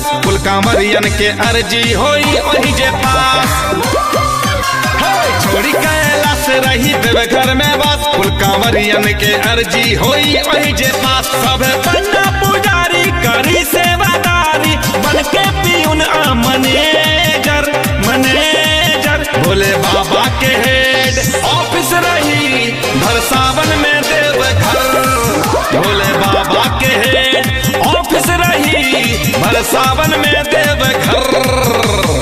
कैलाश कुल कांवरियन के अर्जी होई वही जे पास हे, छोड़ी कैलाश रही देव घर में बस कुल कांवरियन के अर्जी होई वही जे पास सब बन्ना पुजारी करी सेवादारी बन के पीउन आ मैनेजर मैनेजर भोले बाबा के हेड ऑफिस रही भर सावन में देव घर भोले बाबा के हेड ऑफिस रही भर सावन में देव घर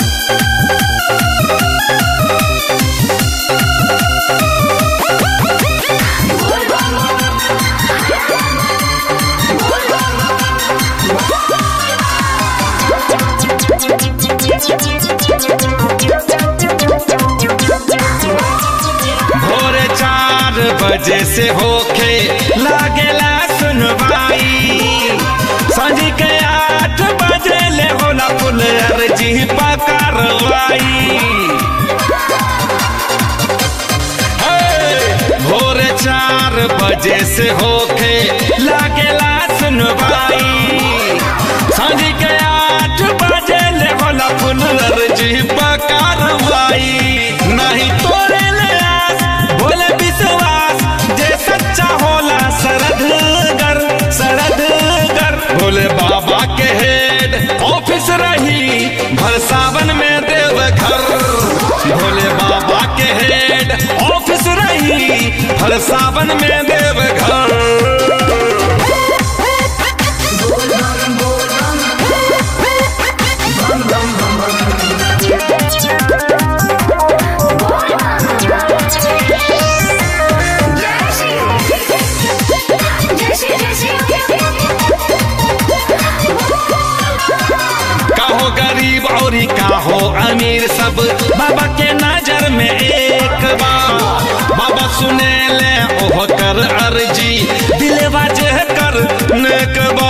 भोरे चार बजे से होके लागेला सुनवाई सांझ के आठ बजे ले होला पुल अर्जी पकारवाई हे, भोरे चार बजे से होके लागेला सुनवाई सांझ के आठ बजे ले होला पुल अर्जी पकारवाई नहीं तोरे ले आस बोले विश्वास जे सच्चा होला सरदगर सरदगर भोले बाबा के हेड ऑफिस रही भर सावन में देव घर भोले बाबा के हेड ऑफिस रही भर सावन में देव घर काहो गरीब और काहो अमीर सब बाबा के नजर में एक बार बाबा सुने ले ओह कर अर्जी दिलवा जे कर नेक बा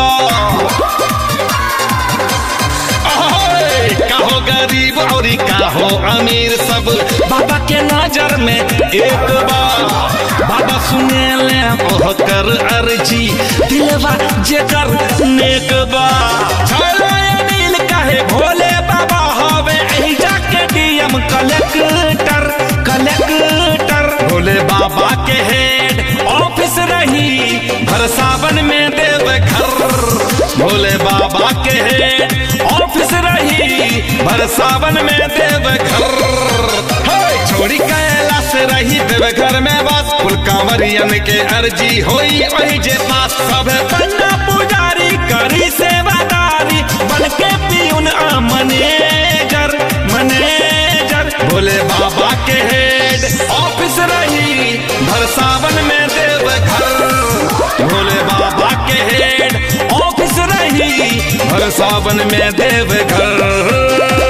ओए, काहो गरीब और काहो अमीर सब बाबा के नजर में एक बार बाबा सुने ले ओह कर अर्जी दिलवा जे कर नेक बा चलो ये नील काहे भोले बाबा हवे एही जाके डीएम कलेक्टर कलेक्टर भोले बाबा के हेड ऑफिस रही भर सावन में देव घर भोले बाबा के हेड ऑफिस रही भर सावन में देव घर हे, छोड़ी कैलाश रही देव घर में बस कुल कांवरियन के अर्जी होई वही जे पास सब बन्ना पुजारी करी सेवादारी बन के पीउन आ मैनेजर मैनेजर भोले बाबा के हेड ऑफिस रही भर सावन में देव घर भोले बाबा के हेड ऑफिस रही भर सावन में देव घर